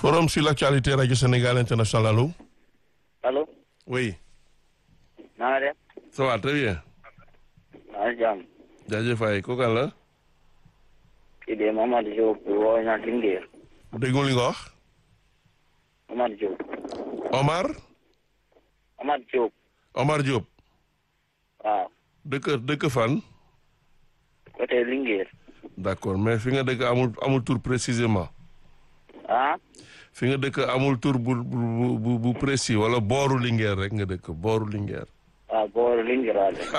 Forum sur l'actualité Radio Sénégal International, allô allo Oui, na nga def ça va très bien. maa ngi jàmm jaajëf waay kooku kan la kii de Mamadou Diop woo ñaa Linguère déggu li nga wax Mamadou Diop Omar Mamadou Diop Omar Diop waaw dëkk dëkk fan côté Linguère d'accord mais fi nga dëkk amul amul tur précisément ah fi nga dëkk amul tur bu bu bu bu précis wala booru Linguère rek nga dëkk booru Linguère waaw booru Linguère laa def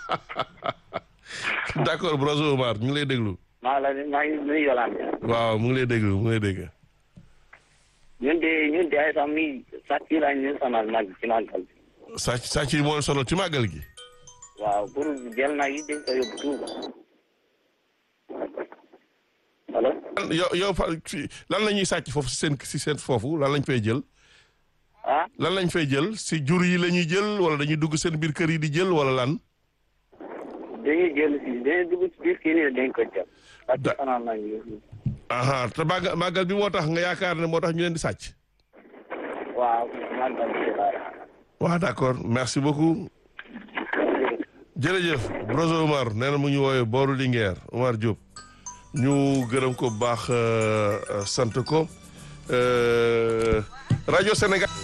d'accord Broso Omar ñu ngi lay déglu maa la maa ngi nuyu Yolande waaw mu ngi lay déglu mu ngi lay dégg ñun de ñun de ay sax mi sàcc yi lañ ñu sonal nag ci màggal bi sàcc sàcc yi moo sonal ci màggal gi waaw pour jël nag yi dañ ko yóbbu Touba allo yow yow fa fi- lan la ñuy sàcc foofu si seen si seen foofu lan lañ fay jël ah lan lañ fay jël si jur yi la ñuy jël wala dañuy dugg seen biir kër yi di jël wala lan dañuy jël si dañuy dugg ci biir kii nii dañ ko jël sàcc Da- sonal nañ ñu aha te màggal màggal bi moo tax nga yaakaar ne moo tax ñu leen di sàcc waaw màggal bi laa waaw d'accord merci beaucoup jërëjëf Broso Omar nee na mu ñu woowee booru Linguère Omar Diop ñu gërëm ko bu baax euh, euh, sant ko Euh, rajo Sénégal